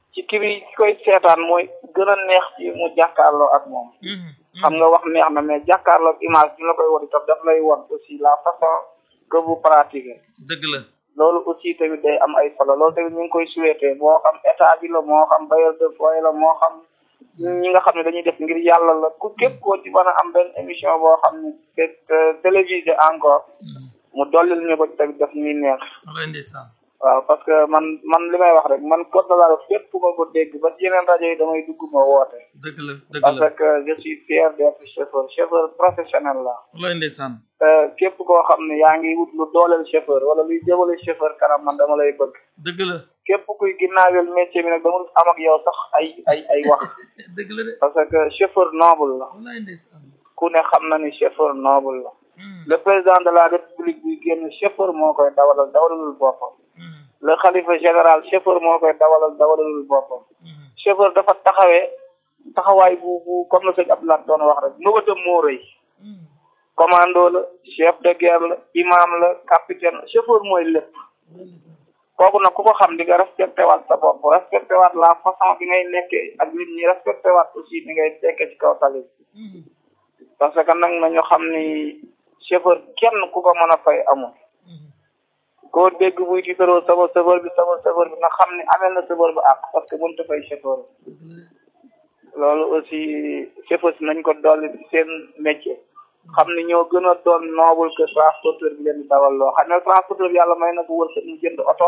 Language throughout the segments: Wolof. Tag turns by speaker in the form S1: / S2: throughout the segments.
S1: ci ki bi ki koy seetaan mooy gën a neex ci mu jàkkaarloo ak moom xam nga wax neex na mais jàkkaarloo ak image bi la koy won itam daf lay won aussi la façon que vous pratiquez
S2: dëgg la
S1: loolu aussi tamit day am ay solo loolu tamit ñu ngi koy souhaité moo xam état bi la moo xam bailleur de foyer la moo xam ñi nga xam ne dañuy def ngir yàlla la ku képp koo ci mën a am benn émission boo xam ne c'est télévisé encore mu dollil ñu ko tamit daf ñuy neex
S2: walaay ndeysaan
S1: waaw parce que man man li may wax rek man code de la route fépp fu ma ko dégg ba ci yeneen rajo yi damay dugg ma woote
S2: dëgg la dëgg
S1: parce
S2: la
S1: que je suis fier d'être chauffeur chauffeur professionnel la
S2: walaay ndeysaan
S1: képp koo xam ne yaa ngi wut lu dooleel chauffeur wala luy jëmale chauffeur kanam man dama lay bëgg
S2: dëgg la
S1: képp kuy ginnaawel métier bi nag dama am ak yow sax ay ay ay wax
S2: dëgg la de
S1: parce que chauffeur noble la
S2: walaay ndeysaan
S1: ku ne xam na ni chauffeur noble la le président de la république bi génn chauffeur moo koy dawalal dawalalul boppam le xalifa général chauffeur moo koy dawalal dawalalul boppam chauffeur dafa taxawee taxawaay bu bu comme la sëñ Abdoulaye doon wax rek mëbatam moo rëy commando la chef de guerre la imam la capitaine la chauffeur mooy lépp kooku nag ku ko xam di nga respecté waat sa bopp respecté waat la façon bi ngay nekkee ak nit ñi respecté waat aussi ni ngay tekkee ci kaw tali bi parce que nag nañu xam ni chauffeur kenn ku ko mën a fay amul koo dégg buy tiitaroo sama chauffeur bi sama chauffeur bi nga xam ni amel na chauffeur bi àq parce que mënut a fay chauffeur loolu aussi chauffeur si nañ ko dolli seen métier xam ni ñoo gën a doon noble que transporteur bi leen di dawal loo xam ne transporteur bi yàlla may na ko wërsëg mu jënd oto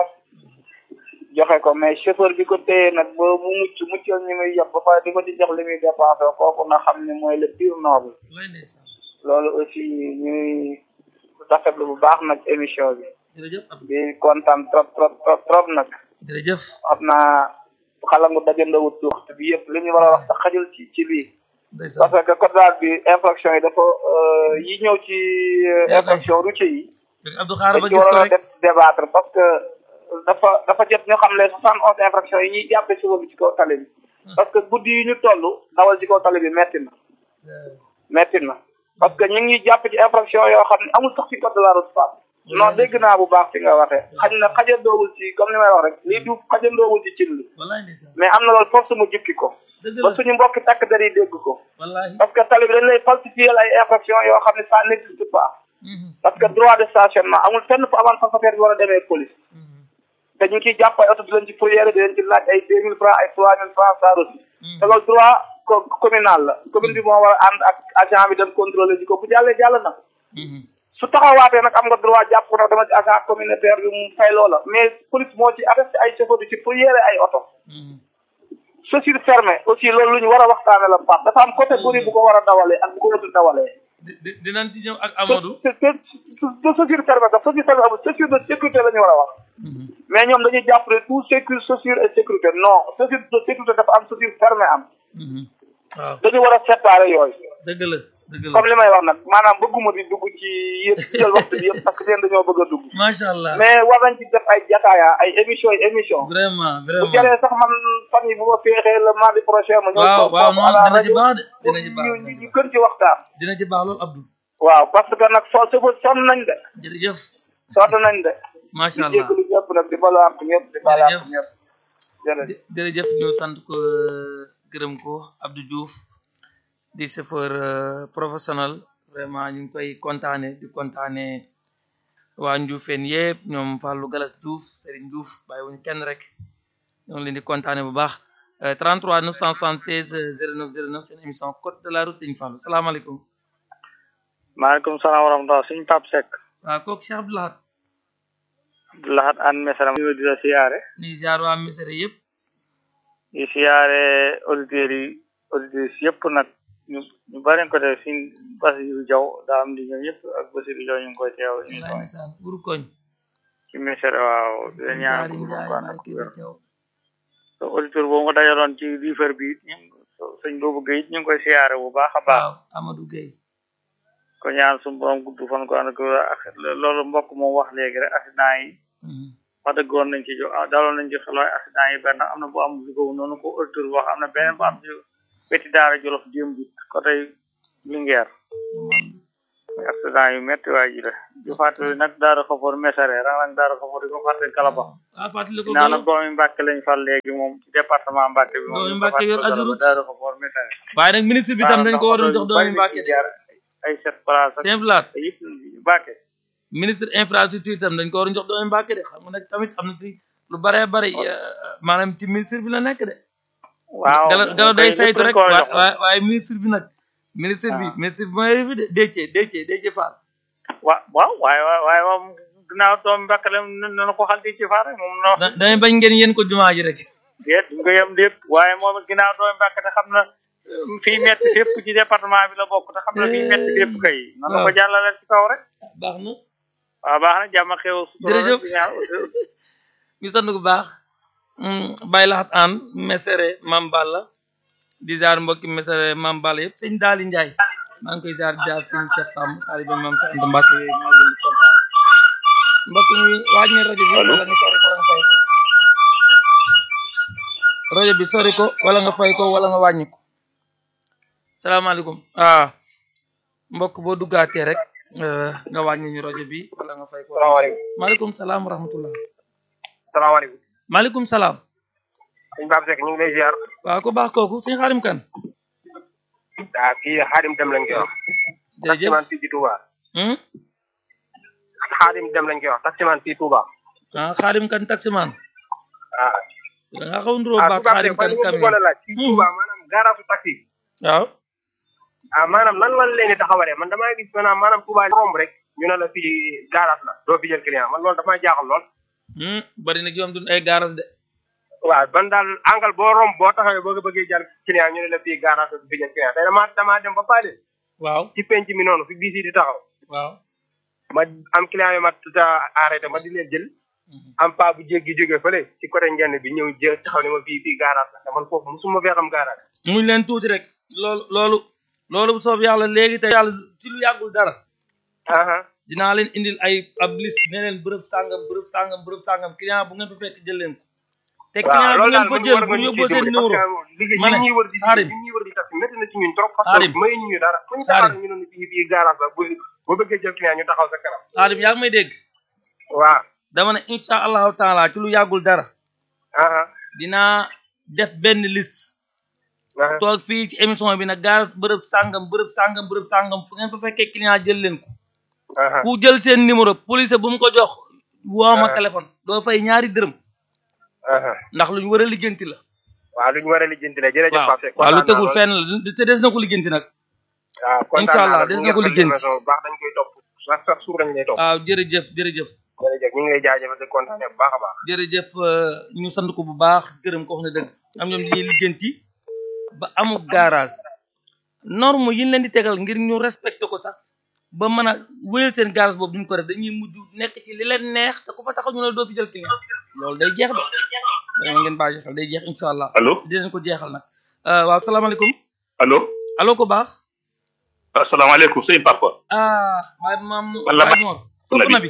S1: joxe ko mais chauffeur bi ko téye nag ba mu mucc muccal ñi muy yëpp ba pare di ko ci jox li muy dépensé kooku na xam ne mooy le pire noble
S2: walaay ndeysaan
S1: loolu aussi ñuy rafetlu bu baax nag émission bi
S2: jërëjëf Abdou
S1: di kontaan trop trop trop trop nag
S2: jërëjëf
S1: xam naa xalangu dajandawut ci waxtu bi yëpp li ñu war a wax sax xajul ci ci lii
S2: ndeysaan
S1: parce que code daal bi infraction yi dafa yi ñëw ci infraction routier yi
S2: dëgg Abdou xaaral
S1: dañ
S2: ba
S1: ci
S2: gis ko
S1: waroon a
S2: rek
S1: def débattre parce que dafa dafa jot ñu xam les soixante onze infraction yi ñuy jàppe suba bi ci kaw tali bi parce que guddi yi ñu toll dawal ci kaw tali bi metti na metti na parce que ñu ngi ñuy jàpp ci infraction yoo xam ne amul sax ci code de la route fa non dégg naa bu baax fi nga waxee xañ na xajandoowul ci comme ni may wax rek lii du xajandoowul ci cin li
S2: walaay ndeysaan
S1: mais am na loolu force mu jukki ko
S2: dëgg
S1: ba
S2: la
S1: suñu mbokki takk der yi dégg ko
S2: wallaahi
S1: parce que tali bi dañ lay falsifier ay infraction yoo xam ne ça n'existe pas parce que droit de stationnement amul fenn fu avant passager bi war a demee police te ñu ngi ciy jàpp ay oto di leen ci fourrière di leen ci laaj ay deux mille francs ay trois mille francs ça aussi te loolu droit co- communal la commune bi moo war a ànd ak agent bi dem contrôler ji ko bu jàllee jàll na su taxawaatee nag am nga droit jàpp ko nag dama ci agent communautaire bi mu fay loola mais police moo ci arrêté ay chauffeur di ci fourrière ay oto chaussure fermée aussi loolu lu ñu war a waxtaane la Pape dafa am catégorie bu ko war a dawalee ak bu ko watul dawalee
S2: di di dinañ ci ñëw ak Amadou
S1: te te te chaussure fermée sax chaussure fermée amul chaussure de sécurité la ñu war a wax mais ñoom dañuy jàpp ne tout sécurité chaussure et sécurité non chaussure de sécurité dafa am chaussure fermée am
S2: waaw
S1: dañu war a séparer yooyu
S2: dëgg la dëgg la
S1: comme li may wax nag maanaam bëgguma di dugg ci yëpp jël waxtu bi yëpp parce que leen dañoo bëgg a dugg
S2: macha allah
S1: mais war nañ ci def ay jataaya ay émission yi émission
S2: vraiment
S1: bu
S2: vraiment
S1: jaree sax man fan yi bu ma féexee le mardi prochain ma ñëw
S2: waaw
S1: toog
S2: waaw
S1: foofu à
S2: noonu
S1: la
S2: dina ci
S1: rajo
S2: baax de
S1: pour
S2: dina ci baax
S1: ñu
S2: dina ci
S1: ñu
S2: baax
S1: gën ci waxtaan
S2: dina ci baax loolu Abdou
S1: waaw parce que nag soo sëfa sonn nañ de
S2: jërëjëf
S1: sonn nañ de
S2: macha
S1: di
S2: allah
S1: jégalu ñëpp nag di balu àq ñëpp di balu àq ñëpp jërëjëf
S2: jë- jërëjëf ñu sant ko gërëm ko Abdou Diouf di chauffeur euh, professionnel vraiment ñu ngi koy kontaane di kontaane waa Ndioufène yëpp ñoom Fallou Galas Diouf Serigne Diouf bàyyiwuñu kenn rek ñoo ngi leen di kontaane bu baax Euh, 33 976 euh, 09 09 seen émission code de la route Serigne Fallou salaamaaleykum
S1: maaleykum salaam wa rahmatulah suñu Pape Seck
S2: waaw kooku Cheikh Abdou Lahad
S1: Abdoulahat an mesaram ñu di la siyaare
S2: ni jaar waa Misere yëpp
S1: di siyaare auditeurs yi auditrices yëpp nag ñu ñu bari ko def suñ Basiru Jaw daa am di ñoom ñëpp ak Basiru Jaw ñu ngi koy teew ñu
S2: laay ndeysaan buru koñ
S1: ci ministère waaw di la ñaan
S2: jaari
S1: ko
S2: njaay
S1: ko
S2: maa kii ba teew
S1: so auditeur boobu nga dajaloon ci liifar bi it ñu sëñ boobu Guèye ñu ngi koy siyaare bu baax a baax
S2: waaw Amadou Gueye
S1: ko ñaan suñu borom gudd fan ko ànd ak ak loolu mbokk moom wax léegi rek accident yi
S2: Mhm.
S1: wax dëgg woon nañ ci jo ah daloon nañ ci xelooy accident yi benn am na bu am lu ko noonu ko auditeur wax am na beneen bu am ci wetti daara jolof démb bi côté Linguère
S3: accident yu métti waay ji la di fàttali nag daara xafoor mesare rang daara xafoor di ko fàttali kalaba
S2: ah fàttali ko
S3: naa nag doomi Mbàkke lañ fal léegi moom ci département Mbàkke bi moom
S2: Doomi Mbàkke yor Azurut.
S3: daara xafoor mesare
S2: waaye nag ministre bi tam dañ ko waroon jox doomi Mbàkke de
S3: ay sept place ak
S2: simple laat
S3: yëpp Mbàkke
S2: ministre infrastructure tam dañ ko waroon jox doomi Mbàkke de xam nga nag tamit am na ci lu bare bare maanaam ci ministre bi la nekk de
S3: waaw
S2: gala gala day
S3: lépp
S2: saytu
S3: dañ
S2: rek
S3: ko war a jox.
S2: waaye waaye ministre bi nag ministre bi
S3: Ah.
S2: ministre bi mooy fi de Déthié Déthié Déthié Fall
S3: wa waaw waaye waaye waaye moom ginnaaw doomi Mbàkke la na ko xal di ci faar rek moom na
S2: da damay bañ ngeen yéen ko jumaa ji rek
S3: déet nga yem déet waaye moom it ginnaaw doomi Mbàkke te xam na euh, fii metti fépp ci département bi la bokk te xam na fii metti fépp kay na la ko
S2: waaw.
S3: jàllale ci kaw rek
S2: baax na
S3: waaw baax na jàmm ak xew sutura rek
S2: Jërëjëf.
S3: di ñaan
S2: ñu sant bu baax bàyyi laxat aan mesere mam Balla di ziar mbokki mesere mam Balla yëpp sëñ Daali Njaay maa ngi koy ziar jaar sëñ Cheikh Samb taalibe mam Cheikh Anta Mbàkke yooyu maa ngi leen di kontaan mbokk mi waaj ne rajo bi wala nga sori ko wala nga fay ko rajo bi sori ko wala nga fay ko wala nga wàññi ko salaamaaleykum ah mbokk boo duggaatee rek eh, nga wàññi ñu rajo bi wala nga fay ko
S1: salaamaaleykum
S2: maaleykum salaam wa rahmatullah
S1: salaamaaleykum
S2: maaleykum salaam
S1: sëñ Pape Seck ñu ngi lay ziar
S2: waaw ko baax kooku sëñ xaarim kan
S1: ah kii xaadim dem lañ koy wax
S2: jërëjëf
S1: taximan fii ci Touba
S2: hmm?
S1: xaadim dem lañ koy wax taximan fii Touba
S2: ah xaarim kan taximan
S1: ah
S2: da nga xaw nduroo
S1: ah
S2: baax
S1: Touba
S2: xaarim
S1: Seck man
S2: kan
S1: li ma
S2: camion
S1: bëggoon a laaj fii Touba maanaam garage taxi
S2: waaw
S1: ah maanaam nan lan leen di taxawalee man damaa gis maanaam maanaam Touba romb rek ñu ne la fii garage la doo fi jël client man loolu damaa jaaxal lool
S2: hmm? bari na joom dun ay garas de
S1: waaw ban daal angle boo romb boo taxawee boo ko bëggee jël client ñu ne la fii garage la du fi jël client tey damaa damaa dem ba paale
S2: waaw
S1: ci penc mi noonu fi bii si di taxaw
S2: waaw
S1: ma am client yu ma tuta arrêté ma di leen jël am pa bu jéggi jóge fële ci côté ngenn bi ñëw jël taxaw ne ma fii fii garage la te man foofu musuma fee xam garage
S2: muñ leen tuuti rek loolu loolu loolu bu soob yàlla léegi te yàlla ci lu yàggul dara
S1: aha
S2: dinaa leen indil ay ab liste ne leen bërëb sàngam bërëb sàngam bërëb sàngam client bu ngeen fa fekk jël leen ko te client bu ngeen fa jël bu ñu yóbboo seen numéro
S1: liggéey
S2: ma ne,
S1: ñi ñuy wër di
S2: Xaadim.
S1: ñi ñuy wër di taxi métti na ci ñun trop parce
S2: Xaadim.
S1: que may ñu dara fu ñu
S2: Xaadim.
S1: taxaw ñu ne fii fii garage la bu boo bëggee jël client ñu taxaw sa kanam
S2: xaarim yaa ngi may dégg
S1: waaw
S2: dama ne incha allahu taala ci lu yàggul dara
S1: aha
S2: dinaa def benn liste
S1: aha
S2: toog fii ci émission bi nag garas bërëb sàngam bërëb sàngam bërëb sàngam fu ngeen fa fekkee client jël leen ko
S1: aha
S2: ku jël seen numéro police bu mu ko jox woo ma
S1: Ah.
S2: téléphone doo fay ñaari dërëm
S1: aha
S2: ndax lu ñu war a lijjanti la
S1: waaw lu ñu war a lijjanti la jërëjëf
S2: waaw
S1: Pape Seck
S2: waaw lu
S1: kontaan naa
S2: tegul
S1: lool.
S2: fenn la te des na ko lijjanti nag
S1: waaw kontaan
S2: Incha allah
S1: naa
S2: des
S1: lool.
S2: na ko
S1: Ñu ngi
S2: lijjanti.
S1: émission bu baax dañ koy topp sax sax suur dañ lay topp
S2: waaw jërëjëf jërëjëf
S1: jërëjëf ñu ngi lay jaajëfal di kontaane bu baax a baax
S2: jërëjëf euh, ñu sant ko bu baax gërëm ko wax na dëgg am ñoom dañuy lijjanti ba amul garage norme yi ñu leen di tegal ngir ñu respecté ko sax ba mën a wéyal seen garage boobu duñ ko def dañuy mujj nekk ci li leen neex te ku fa taxaw ñu la doo fi jël client loolu day jeex de dama ngeen bàyyi xel day jeex incha allah
S4: allo
S2: dinañ ko jeexal nag Euh, waaw salaamaaleykum
S4: allo
S2: allo ko baax
S4: asalaamaaleykum sëñ Papa
S2: ah baay maam
S4: Walla
S2: baay Mor sopp na bi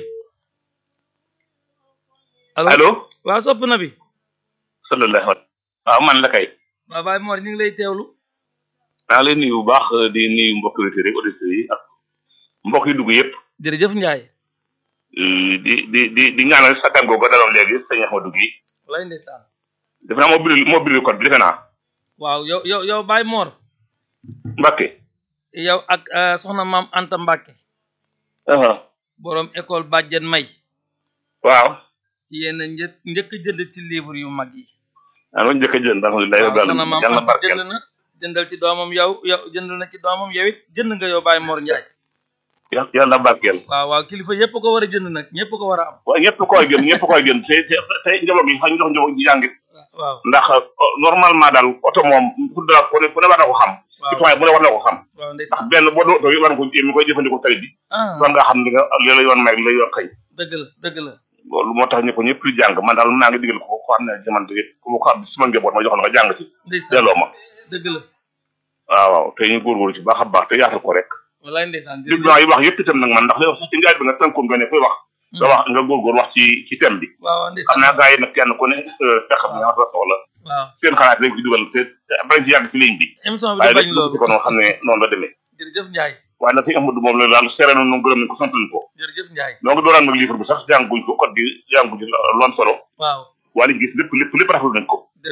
S2: allo
S4: allo
S2: waaw sopp na bi
S4: sallallahu alayhi waaw man la kay
S2: waaw baay Mor ñu ngi lay teewlu
S4: maa ngi lay nuyu bu baax di nuyu mbokk auditeurs yi auditeurs yi ak mbokk yi dugg yëpp
S2: jërëjëf Ndiaye
S4: Euh, di di di di ñaanal sa gan googu daloon léegi sëñ Ahmadou Guèye
S2: lay ndeysaan
S4: defe naa moo bind moo bind code bi defe naa
S2: waaw yow yow yow Baye Mor
S4: Mbacke
S2: yow ak euh, soxna maam Anta Mbacke
S4: aha
S2: borom école Bàjjen May
S4: waaw
S2: yéen a një njëkk a jënd ci livre yu mag yi
S4: maa ngi njëkk a jënd alhamdulilah
S2: waaw
S4: rabbil
S2: soxna
S4: alamin
S2: maam
S4: yàlla na
S2: Anta
S4: barkeel
S2: jënd na jëndal ci doomam yow yow jëndal na ci doomam yow it jënd nga yow Baye Mor Ndiaye
S4: yàlla yàlla na barkeel
S2: waaw waaw kilifa yëpp ko war a jënd nag ñëpp ko war a am
S4: waaye ñëpp koy gën ñëpp koy gën te te te njaboot gi xam jox njaboot gi jàngit
S2: waaw
S4: ndax euh, normalement daal oto moom ku dara ku ne ku ne war na ko xam
S2: waaw
S4: citoyen bu ne war na ko xam
S2: waaw
S4: ndax
S2: ndeysaan
S4: benn boo doon oto yi war nga ko mi koy jëfandikoo tali bi
S2: ah
S4: war nga xam li nga li la yoon may li la yoon xëy
S2: dëgg la dëgg la
S4: loolu moo tax ñu ko ñëpp di jàng man daal naa ngi digal ko ko xam ne jamono gi ku ma ko xam sama njaboot ma jox la nga jàng ci
S2: ndeysaan
S4: delloo ma
S2: dëgg la
S4: waaw waaw te ñu góorgóorlu ci baax a baax te yaatal ko rek
S2: wallaay ndeysaan
S4: dégg
S2: jërëjëf
S4: naa yi wax yëpp itam nag man ndax li wax sax ci njaay bi nga tënkoon nga ne koy wax nga wax nga góorgóor wax ci ci thème bi
S2: waaw
S4: xam
S2: ndeysaan
S4: naa gars yi nag kenn ku ne te xam ne sa soxla
S2: waaw
S4: seen xalaat lañ ci dugal te te bañ ci yàgg ci ligne bi
S2: émission bi
S4: waaye
S2: du bañ
S4: lépp
S2: loolu
S4: ci ko noonu xam ne noonu la demee
S2: jërëjëf Ndiaye
S4: waaye nag fi Amadou moom la daal seere na nu gërëm nañ ko sant nañ ko
S2: jërëjëf Ndiaye
S4: donc dooraan nag livre bi sax jànguñ ko code bi jànguñ ci lu am solo
S2: waaw
S4: waaye liñ gis lépp lépp lépp rafetlu nañ ko